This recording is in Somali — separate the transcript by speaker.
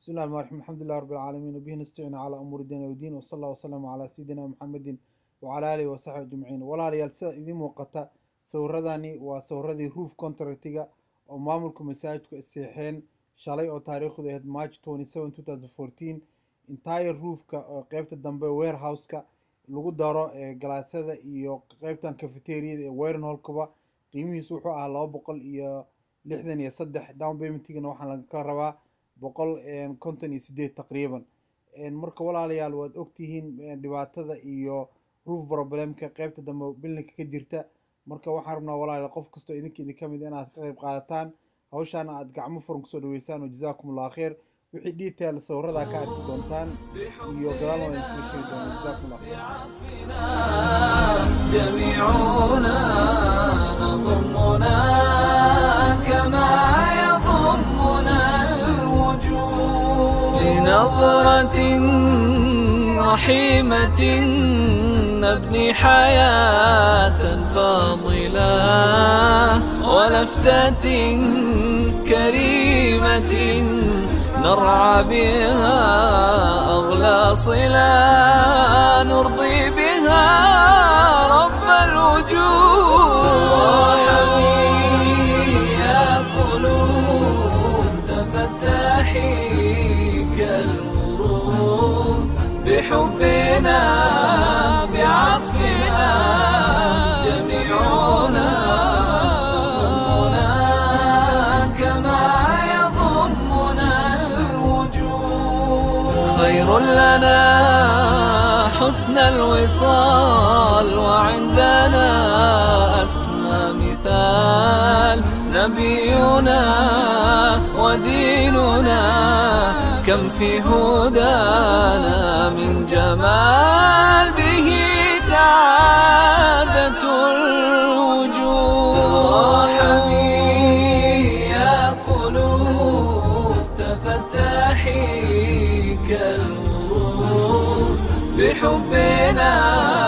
Speaker 1: بسم الله الرحمن الرحيم الحمد لله رب العالمين وبه نستعين على أمور الدين والدين وصلى الله وسلم على سيدنا محمد وعلى آله وصحبه أجمعين walaalayaal sida idiin muuqata sawirradani waa sawiradii roof contractiga oo maamulka masaajidku isseexeen shalay oo taariikhdu ahayd march 27 2014 entire roofka oo qeybta dambe warehouseka lagu daro ee galaasyada iyo qeybtan cafeteriada ee wayron holkaba qiimihiisu wuxuu ahaa laba boqol iyo lixdan iyo saddex down paymentigana waxaa laga rabaa boqol konton iyo sideed taqriiban marka walaalayaal waad ogtihiin dhibaatada iyo roof problemka qeybta dambe bilinka ka jirta marka waxaan rabnaa walaalayaal qof kastoo idinka idin ka mid inaad ka qayb qaadataan hawshaana aad gacmo furan kusoo dhaweysaan oo jazaakum allah kheer wixii detail sawiradaa ka arki doontaan iyo gadaal waan idinkaga sheegi doonaa jazaakum allah kheer
Speaker 2: جميعنا نضمنا كما يضمنا الوجود لنظرة رحيمة نبني حياة فاضلة ولفتة كريمة نرعى بها أغلى صلة نرضي بها رب الوجود يا قلوب تفتحي كالورود بحبنا بعطفنا جميعنا ضمنا كما يضمنا الوجود خير لنا حسن الوصال وعندنا أسمى مثال نبينا وديننا كم في هدانا من جمال به سعادة الوجود يا قلوب تفتحي كالورود بحبنا